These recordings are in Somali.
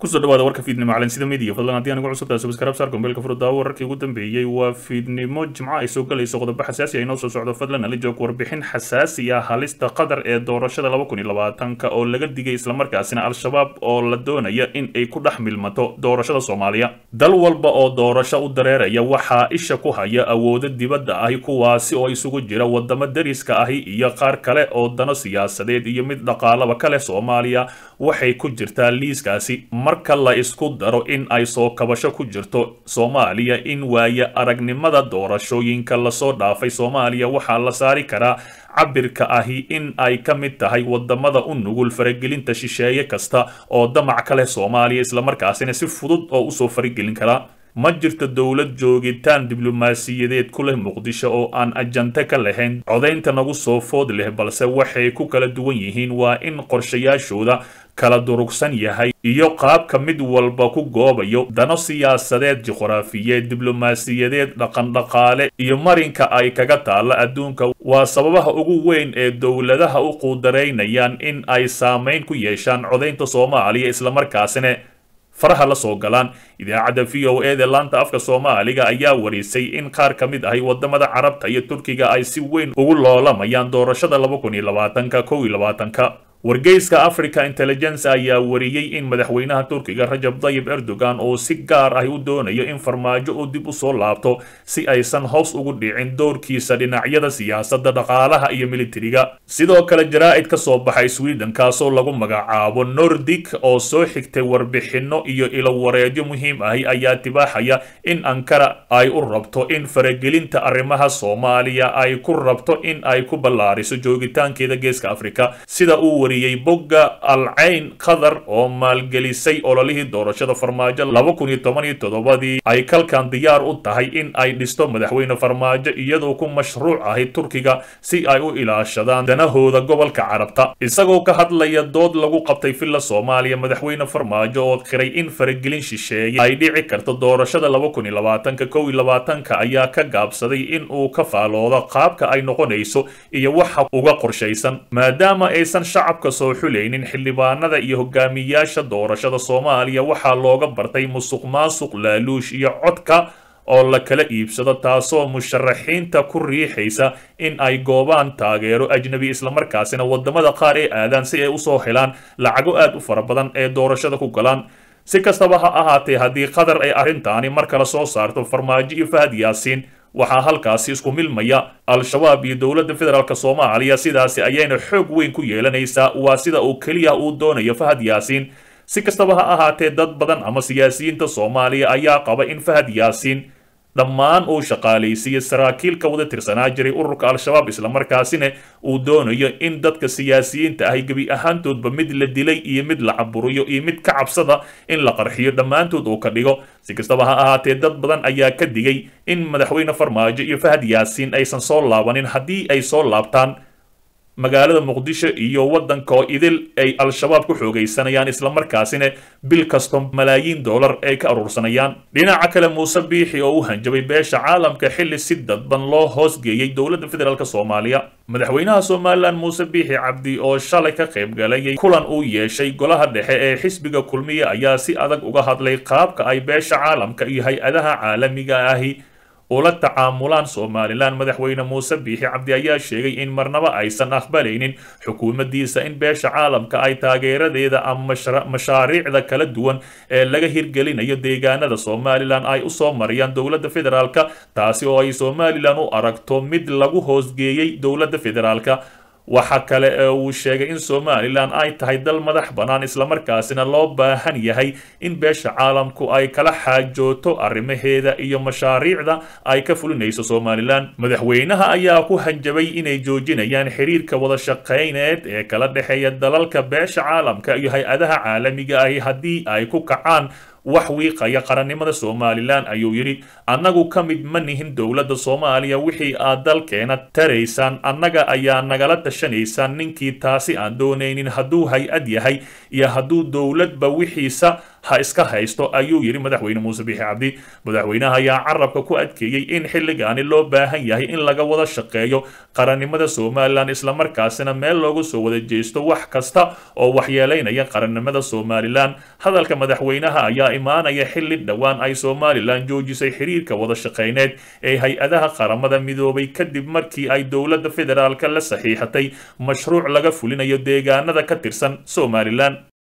kusoo dhawaada warka fiidnimo calansida midiya fadlan haddii anigu cusubtahay subscribe saar gombeelka furudaawo wararkii ugu dambeeyey waa fiidnimo jimco ay soo galayso qodobo xasaasi ah inoo soo socdo fadlan ala joog warbixin xasaasi ah halista qatar ee doorashada laba kun iyo labaatanka oo laga digay islamarkaasina al-shabaab oo la doonaya in ay ku dhex milmato doorashada soomaaliya dal walba oo doorasho u dareeraya waxaa isha ku haya awoodo dibadda ahi kuwaasi oo isugu jira wadamo dariska ahi iyo qaar kale oo dano siyaasadeed iyo mid dhaqaalaba kale soomaaliya waxay ku jirtaa liiskaasi marka la isku daro in ay soo kabasho ku jirto soomaaliya in waaye aragnimada doorashooyinka lasoo dhaafay soomaaliya waxaa la saari karaa cabirka ahi in ay ka mid tahay wadamada u nugul faragelinta shisheeye kasta oo damac ka leh soomaaliya islamarkaasina si fudud oo usoo faragelin karaa ma jirto dowlad joogitaan diblomaasiyadeed ku leh muqdisho oo aan ajante ka lahayn codaynta nagu soo food leh balse waxay ku kala duwan yihiin waa in qorshayaashooda kala durugsan yahay iyo qaabka mid walba ku goobayo dano siyaasadeed juqraafiyeed diblomaasiyadeed dhaqandhaqaale iyo marinka ay kaga taalla adduunka waa sababaha ugu weyn ee dowladaha u quudaraynayaan in ay saamayn ku yeeshaan codaynta soomaaliya islamarkaasina faraha la soo galaan idaacadda v o e da laanta afka soomaaliga ayaa warisay in qaar ka mid ahi wadamada carabta iyo turkiga ay si weyn ugu loolamayaan doorashada laba kun iyo labaatanka kow iyo labaatanka wargeyska africa intelligence ayaa wariyey in madaxweynaha turkiga rajab dayib erdogan oo si gaar ah u doonayo in farmaajo uu dib u soo laabto si aysan hoos ugu dhicin doorkiisa dhinacyada siyaasadda dhaqaalaha iyo militariga sidoo kale jaraa'id ka soo baxay sweden kaasoo lagu magacaabo nordic oo soo xigtay warbixinno iyo ilowareedyo muhiim ahi ayaa tibaaxaya in ankara ay u rabto in faragelinta arrimaha soomaaliya ay ku rabto in ay ku ballaariso joogitaankeeda geeska afrika sida uu bogga alcayn qatar oo maalgelisay ololihii doorashada farmaajo laba kun iyo toban iyo toddobadii ay kalkan diyaar u tahay in ay dhisto madaxweyne farmaajo iyadoo ku mashruuc ahay turkiga si ay u ilaashadaan danahooda gobolka carabta isagoo ka hadlaya dood lagu qabtay villa soomaaliya madaxweyne farmaajo oo qiray in faragelin shisheeye ay dhici karto doorashada laba kun iyo labaatanka kow iyo labaatanka ayaa ka gaabsaday in uu ka faaloodo qaabka ay noqonayso iyo waxa uga qorshaysan maadaama aysan shacab soo xulaynin xildhibaanada iyo hogaamiyaasha doorashada soomaaliya waxaa looga bartay musuq maasuq laaluush iyo codka oo la kala iibsado taasoo musharaxiinta ku riixaysa in ay goobaan taageero ajnabi islamarkaasina wadamada qaar ee aadaan si ay usoo helaan lacago aad u fara badan ee doorashada ku galaan si kastaba ha ahaatee haddii qatar ay arrintaani mar kale soo saarto farmaajo iyo fahad yaasiin waxaa halkaasi isku milmaya al-shabaab iyo dowladda federaalk soomaaliya sidaasi ayayna xoog weyn ku yeelanaysaa waa sida uu keliya uu doonayo fahad yaasiin si kastaba ha ahaatee dad badan ama siyaasiyiinta soomaaliya ayaa qaba in fahad yaasiin dhammaan uu shaqaalaysiiyo saraakiil ka wada tirsanaa jiray ururka al-shabaab islamarkaasina uu doonayo in dadka siyaasiyiinta ahi gebi ahaantoodba mid la dilay iyo mid la caburiyo iyo mid ka cabsada in la qarxiyo dhammaantood uu ka dhigo si kastaba ha ahaatee dad badan ayaa ka digay in madaxweyne farmaajo iyo fahad yaasiin aysan soo laabanin haddii ay soo laabtaan magaalada muqdisho iyo waddanka oo idil ay al-shabaab ku xoogaysanayaan islamarkaasina bil kasto malaayiin dollar ay ka aruursanayaan dhinaca kale muuse biixi oo u hanjabay beesha caalamka xilli si dadban loo hoosgeeyey dowladda federaalk soomaaliya madaxweynaha somalilan muuse biixi cabdi oo shalay ka qayb galayay kulan uu yeeshay golaha dhexe ee xisbiga kulmiye ayaa si adag uga hadlay qaabka ay beesha caalamka iyo hay-adaha caalamiga ahi ula tacaamulaan somalilan madaxweyne muuse biixi cabdi ayaa sheegay in marnaba aysan aqbalaynin xukuumaddiisa in beesha caalamka ay taageeradeeda ama mashaariicda kala duwan ee laga hirgelinayo deegaanada somalilan ay usoo mariyaan dowladda federaalk taasi oo ay somalilan u aragto mid lagu hoosgeeyey dowladda federaalk waxa kale ee uu sheegay in somalilan ay tahay dal madax bannaan islamarkaasina loo baahan yahay in beesha caalamku ay kala xaajooto arrimaheeda iyo mashaariicda ay ka fulinayso somalilan madaxweynaha ayaa ku hanjabay inay joojinayaan xiriirka wada shaqayneed ee kala dhexeeya dalalka beesha caalamka iyo hay-adaha caalamiga ahi haddii ay ku kacaan wax wiiqaya qarannimada somalilan ayuu yidhi annagu ka mid ma nihin dowladda soomaaliya wixii aad dalkeena taraysaan annaga ayaa nagala tashanaysaan ninkii taasi aan doonaynin hadduu hay-ad yahay iyo hadduu dowladba wixiisa ha iska haysto ayuu yidhi madaxweyne muuse biixi cabdi madaxweynaha ayaa carabka ku adkeeyey in xilligaani loo baahan yahay in laga wada shaqeeyo qarannimada somalilan islamarkaasina meel loogu soo wada jeesto wax kasta oo waxyeelaynaya qarannimada somalilan hadalka madaxweynaha ayaa imaanaya xilli dhowaan ay somalilan joojisay xiriirka wada shaqeyneed ee hay-adaha qaramada midoobay kadib markii ay dowladda federaalka la saxiixatay mashruuc laga fulinayo deegaanada ka tirsan somalilan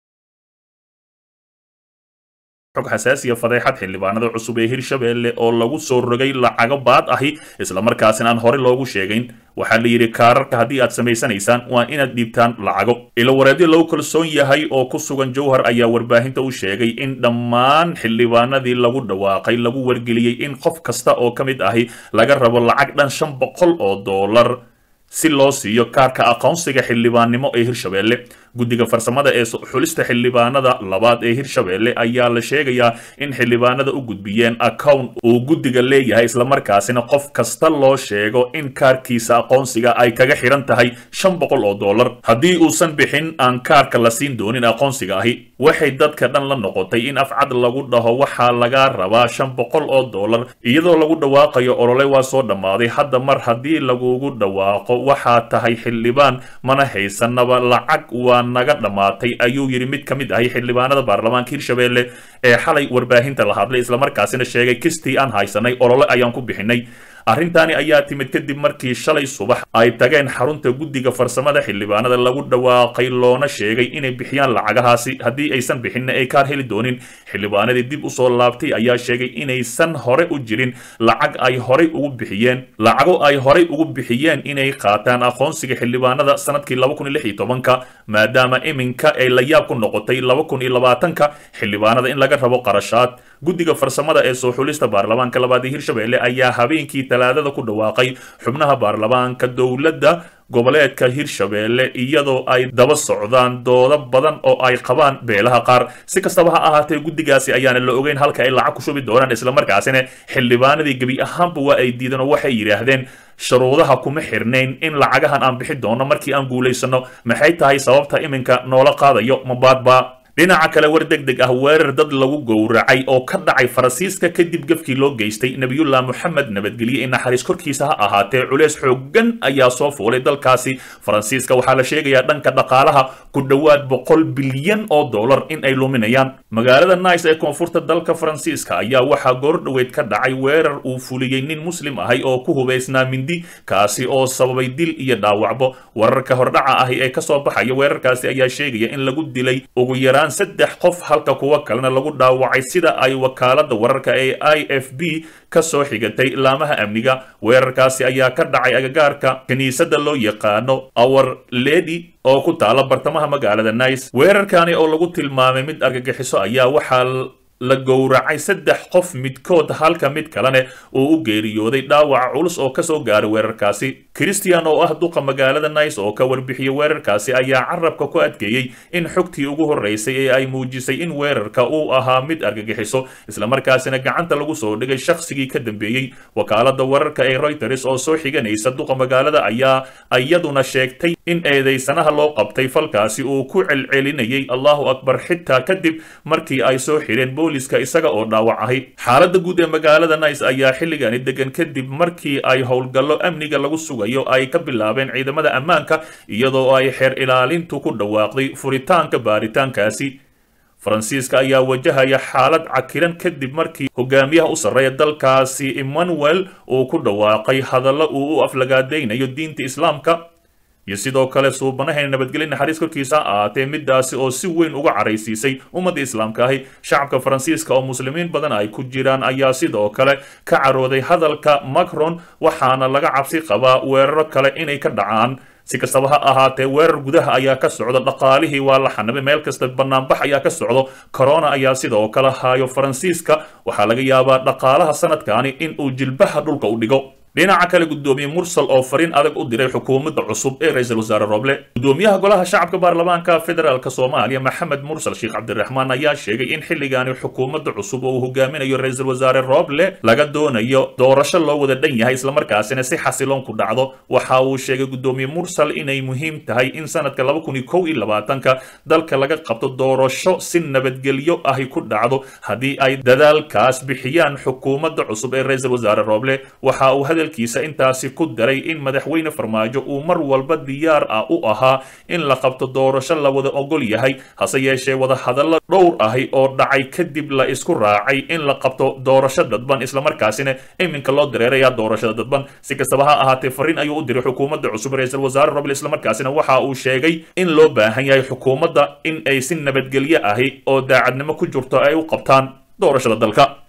xog xasaasiya fadeexad xildhibaanada cusub ee hirshabeelle oo lagu soo rogay lacago baad ahi islamarkaasina aan hore loogu sheegayn waxaa la yidhi kaararka haddii aad samaysanaysaan waa inaad dhiibtaan lacago ilo wareedyo lagu kalsoon yahay oo ku sugan jowhar ayaa warbaahinta u sheegay in dhammaan xildhibaanadii lagu dhawaaqay lagu wargeliyey in qof kasta oo ka mid ahi laga rabo lacag dhan shan boqol oo doolar si loo siiyo kaarka aqoonsiga xildhibaannimo ee hirshabeelle guddiga farsamada ee xulista xildhibaanada labaad ee hirshabeelle ayaa la sheegayaa in xildhibaanada u gudbiyeen account uu guddiga leeyahay islamarkaasina qof kasta loo sheego in kaarkiisa aqoonsiga ay kaga xiran tahay shan boqol oo dollar haddii uusan bixin aan kaarka la siin doonin aqoonsiga ahi waxay dadka dhan la noqotay in afcad lagu dhaho waxaa laga rabaa shan boqol oo dollar iyadoo lagu dhawaaqayo olole waa soo dhammaaday hadda mar haddii lagugu dhawaaqo waxaa tahay xildhibaan mana haysanaba lacag waa naga dhammaatay ayuu yidhi mid ka mid ahay xildhibaanada baarlamaanka hirshabeelle ee xalay warbaahinta la hadlay islamarkaasina sheegay kistii aan haysanay olole ayaan ku bixinay arrintaani ayaa timid kadib markii shalay subax ay tageen xarunta guddiga farsamada xildhibaanada lagu dhawaaqay loona sheegay inay bixiyaan lacagahaasi haddii aysan bixinna ay kaar heli doonin xildhibaanadii dib usoo laabtay ayaa sheegay inaysan hore u jirin lacag ay horay ugu bixiyeen lacago ay horay ugu bixiyeen inay qaataan aqoonsiga xildhibaanada sanadkii laba kun iyo lix iyo tobanka maadaama iminka ay la yaab ku noqotay laba kun iyo labaatanka xildhibaanada in laga rabo qarashaad guddiga farsamada ee soo xulista baarlamaanka labaad ee hirshabeelle ayaa habeenkii talaadada ku dhawaaqay xubnaha baarlamaanka dowladda goboleedka hirshabeelle iyadoo ay daba socdaan doodo badan oo ay qabaan beelaha qaar si kastaba ha ahaatee guddigaasi ayaana la ogeyn halka ay lacag ku shubi doonaan islamarkaasina xildhibaanadii gebi ahaanba waa ay diideen oo waxay yidhaahdeen shuruudaha kuma xirnayn in lacagahan aan bixi doono markii aan guulaysano maxay tahay sababta iminka noola qaadayo mabaadba dhinaca kale war deg deg ah weerar dad lagu gowracay oo ka dhacay faransiiska kadib gefkii loo geystay nebiyullah moxamed nabadgelye in naxariis korkiisa ha ahaatee culeys xooggan ayaa soo fuulay dalkaasi faransiiska waxaa la sheegayaa dhanka dhaqaalaha ku dhowaad boqol bilyan oo dollar in ay luminayaan magaalada nice ee koonfurta dalka faransiiska ayaa waxaa goor dhoweyd ka dhacay weerar uu fuliyey nin muslim ahay oo ku hubaysnaa mindi kaasi oo sababay dil iyo dhaawacbo wararka hordhaca ahi ee kasoo baxaya weerarkaasi ayaa sheegaya in lagu dilay ugu yaraan saddex qof halka kuwa kalena lagu dhaawacay sida ay wakaalada wararka ee i f b ka soo xigatay laamaha amniga weerarkaasi ayaa ka dhacay agagaarka kiniisadda loo yaqaano our lady oo ku taala bartamaha magaalada nice weerarkani oo lagu tilmaamay mid argagixiso ayaa waxaa la gowracay saddex qof midkood halka mid kalene uu u geeriyooday dhaawaca culus oo kasoo gaaray weerarkaasi christian oo ah duqa magaalada nice oo ka warbixiyey weerarkaasi ayaa carabka ku adkeeyey in xogtii ugu horreysay ee ay muujisay in weerarka uu ahaa mid argagixiso islamarkaasina gacanta lagu soo dhigay shakhsigii ka dambeeyey wakaalada wararka ee reuters oo soo xiganaysa duqa magaalada ayaa iyaduna sheegtay in eedeysanaha loo qabtay falkaasi uu ku celcelinayay allahu akbar xitaa kadib markii ay soo xireen booliska isaga oo dhaawac ahay xaaladda guud ee magaalada nice ayaa xilligani degan kadib markii ay howlgallo amniga lagu sugayo ay ka bilaabeen ciidamada ammaanka iyadoo ay xeer ilaalintu ku dhawaaqday furitaanka baaritaankaasi faransiiska ayaa wajahaya xaalad cakiran kadib markii hogaamiyaha u sarreeya dalkaasi emmanuel uu ku dhawaaqay hadallo uu u aflagaadaynayo diinta islaamka iyo sidoo kale suubanahayn nabadgelya naxariis korkiisa ha ahaatee midaasi oo si weyn uga caraysiisay ummadda islaamka ahi shacabka faransiiska oo muslimiin badan ay ku jiraan ayaa sidoo kale ka carooday hadalka macron waxaana laga cabsi qabaa weeraro kale inay ka dhacaan si kastaba ha ahaatee weerar gudaha ayaa ka socda dhaqaalihii waa la xanibay meel kasta banaanbax ayaa ka socdo corona ayaa sidoo kale haayo faransiiska waxaa laga yaabaa dhaqaalaha sanadkani in uu jilbaha dhulka u dhigo dhinaca kale gudoomiye mursal oo fariin adag u diray xukuumadda cusub ee ra-iisul wasaare roble gudoomiyaha golaha shacabka baarlamaanka federaalk soomaaliya maxamed mursal sheekh cabdiraxmaan ayaa sheegay in xilligaani xukuumadda cusub oo uu hogaaminayo ra-iisul wasaare roble laga doonayo doorasho loo wada dhan yahay islamarkaasina si xasiloon ku dhacdo waxa uu sheegay gudoomiye mursal inay muhiim tahay in sanadka laba kun iyo kow iyo labaatanka dalka laga qabto doorasho si nabadgelyo ahi ku dhacdo haddii ay dadaalkaas bixiyaan xukuumadda cusub ee ra-iisul wasaare roble waxa uu hadalkiisa intaasi ku daray in madaxweyne farmaajo uu mar walba diyaar ah u ahaa in la qabto doorasho la wada ogol yahay hase yeeshee wadahadallo dhowr ahi oo dhacay kadib la isku raacay in la qabto doorasho dadban islamarkaasina iminka loo dareeraya doorashada dadban si kastaba ha ahaatee fariin ayuu u diray xukuumadda cusub ra-iisul wasaare roble islamarkaasina waxa uu sheegay in loo baahan yahay xukuumadda in ay si nabadgelyo ahi oo daacadnimo ku jirto ay u qabtaan doorashada dalka